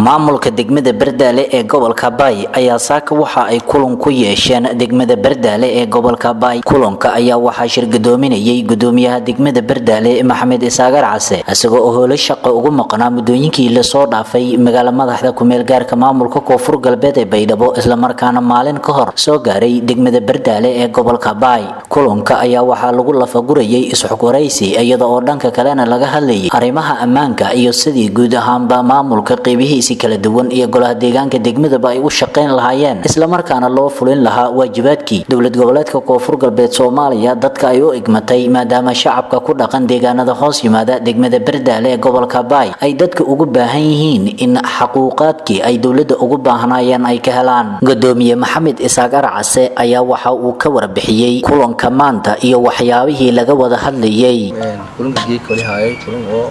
maamulka degmada bardaale ee gobolka baay ayaa saaka waxa ay kulan ku yeesheen degmada bardaale ee gobolka baay kulanka ayaa waxaa shirgadoominayay gudoomiyaha degmada bardaale maxamed isaagar case isagoo oo howlo shaqo ugu maqnaa muddooyinkii lasoo dhaafay magaala madaxda kumeel gaarka maamulka koonfur galbeed ee baydhabo islamarkaana maalin ka hor soo gaaray degmada bardaale ee gobolka baay kulanka ayaa waxaa lagu lafagurayay isxogwaraysi iyada oo dhanka kalena laga hadlayay arrimaha ammaanka iyo sidii guud ahaanba maamulka qeybihiisi kala duwan iyo golaha deegaanka degmadaba ay u shaqayn lahaayeen islamarkaana loo fulin lahaa waajibaadkii dowlad goboleedka koonfur galbeed soomaaliya dadka ay u igmatay maadaama shacabka ku dhaqan deegaanada hoos yimaada degmada bardaale ee gobolka baay ay dadka ugu baahan yihiin in xaquuqaadkii ay dowladda ugu baahnaayeen ay ka helaan gudoomiye maxamed isaaq arcase ayaa waxa uu ka warbixiyey kulanka maanta iyo waxyaabihii laga wada hadlayay kulanka geedka wali haayay kulan oo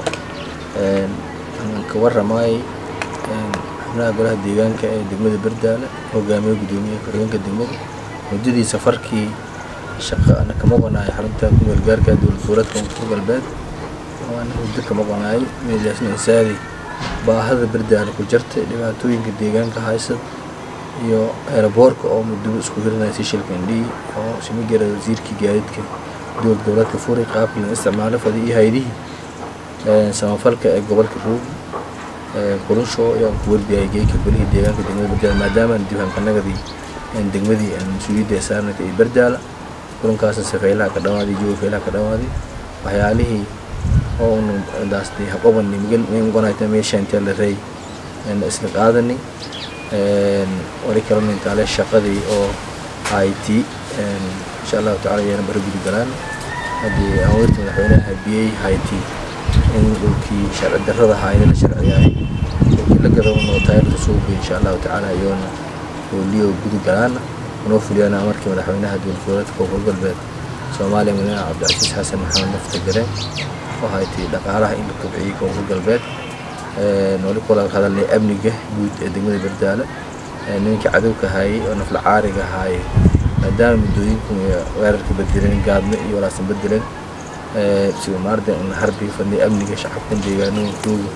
ka warramay xubnaha golaha deegaanka ee degmada bardaale hogaamiye gudoomiyaha ku-xigeenka degmada muddadii safarkii shaqa ana kama qonaayo xarunta kumeel gaarka dowlad goboleedka koonfur galbeed waana muddo kama qonaayo meelaasna insaadi baahada bardaale ku jirta dhibaatooyinka deegaanka haysad iyo eeraboorka oo muddo isku hirinaya si shilka indhii oo simigara wasiirkii gaadiidka dowlad goboleedka furay qaabkii la isticmaalo fadi iyo haydihii samafalka ee gobolka ruug qulunsho ayaan ku warbiyay geeyka golihii deegaanka degmada bardaala maadaama diiwaankannagadii degmadii mas-uuliyadda ee saarnaka iyo bardaala kulankaasna safeylaha ka dhawaaday jooga feylaha ka dhawaaday waxyaalihii oo unu daastay haqobani migel mgonayta meesha intee la rey isla qaadani wali kalena intaale shaqadii oo i t insha allahu tacala ayaana bara gudi galaan haddii aweerta madaxweynaha habiyey i t in dhulkii sharci darrada haayna la sharciyahay dhulkii la gadano taayirka suuqi insha allahu tacaala iyoona hooliyo gudi galaana unoo fuliyana markii madaxweynaha dowlad goboleedka koonfur galbeed soomaaliya madaxweynaha cabdicasiis xasan maxamed nafta gare oo haytay dhaqaalaha in la kobciyey koonfur galbeed wali kula hadalnay amniga guud ee degmada bardaale nimankii cadowka haayay oo nafla caariga haayay maadaama muddooyinku weerarka bedeleen gaadno iyo walaasan bedeleen sida maarda in harbi fadnay amniga shacabkan deegaanooyinkooda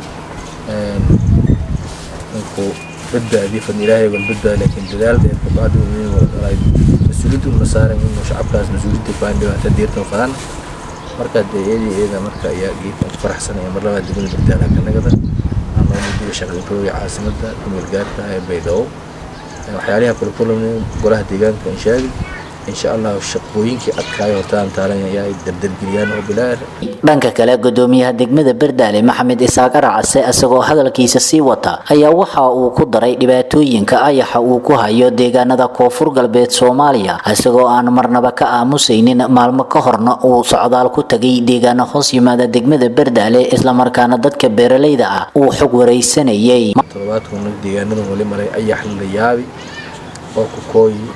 inkuu badbaadiyo fadni ilaahay wal badbaadi laakiin dadaal dheer kabacdi mas-uuliyadda una saaran inuu shacabkaas mas-uuliyadda baan dhibaato diirtan fadaan marka dee iyadii iyada marka ayaa geedkan ku faraxsanaya mar labaad degmada bardaala kanagada anoo mudiga shaqankooga caasimadda kumeel gaarka ee baydhabo waxyaaliha kula kulamay golaha deegaanka in sheegay insha allah shaqooyinkii adkaayo hortaan taalan ayaa dardargeliyaan oo bilaar dhanka kale gudoomiyaha degmada bardaale maxamed isaaq arcase isagoo hadalkiisa sii wata ayaa waxa uu ku daray dhibaatooyinka ayaxa uu ku hayo deegaanada koonfur galbeed soomaaliya isagoo aan marnaba ka aamusaynin maalmo ka horna uu socdaal ku tagay deegaano hoos yimaada degmada bardaale islamarkaana dadka beeralayda ah uu xog waraysanayay toddobaadkuna deegaanadan wali maray ayax la yaabi oo ku kooyi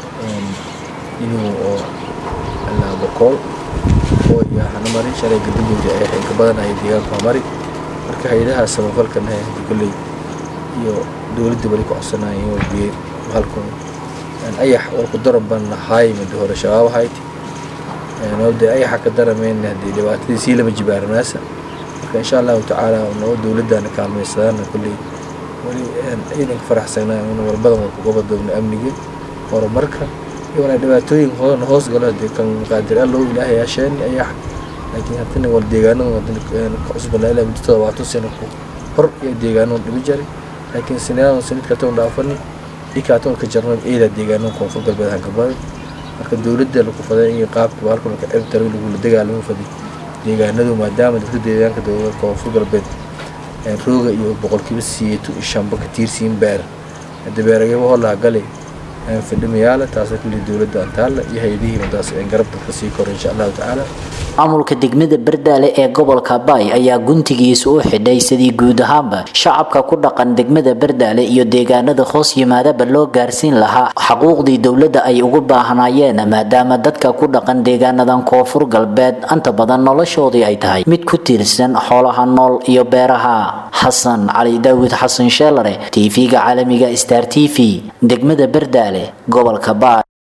inuu oo ilaa boqol oo iyo hana mari shalay gadabowda ay xilka badanaya deegaanka waa mari marka hay-adaha samafalkana hadii kolley iyo dowladda wali ku codsanaya in warbiyey halkan ayax oo ku daran ban lahaay muddo hore shabaab ahayti nabada ayaxa ka darameen haddii dhibaatadii sii lama jibaaranaasa marka insha allahu tacaala noo dowladdaana kaalmaysadaana kolley wali ciidanka faraxsanaa in walbadan waa kuga badoobna amniga horumarka iwana dhibaatooyin hoona hoos galo dee kan qaadir allow ilaahay yaasheen ayax laakiin haddana wal deegaanada wadana ka cusbanaa ilaa muddo todobaatan sano ku hor iyo deegaanada dhibi jaray laakiin sinadan sanadka toon dhaafani ikaatoon ka jarno ciida deegaanada koonfur galbeed hanka badan marka dowladda lagu faday in qaabka baalka marka ciribtaro lagula dagaalamo faday deegaanadu maadaama dadka deegaanka dowlada koonfur galbeed rooga iyo boqolkiiba siyeeto iyo shanba ka tiirsiin beer hadda beeragaba hoolaha gale fidhimayaala taasoo kuli dowladda antaalla iyo hay-adihii madaas garab dadka sii koro insha allahu tacaala maamulka degmada bardaale ee gobolka baay ayaa guntigiisa u xidhay sidii guud ahaanba shacabka ku dhaqan degmada bardaale iyo deegaanada hoos yimaadaba loo gaarsiin lahaa xaquuqdii dowladda ay ugu baahnaayeen maadaama dadka ku dhaqan deegaanadan koonfur galbeed anta badan noloshoodii ay tahay mid ku tiirsan xoolaha nool iyo beeraha xasan cali daawid xasan sheelare tv-ga caalamiga star t v degmada bardaale gobolka baay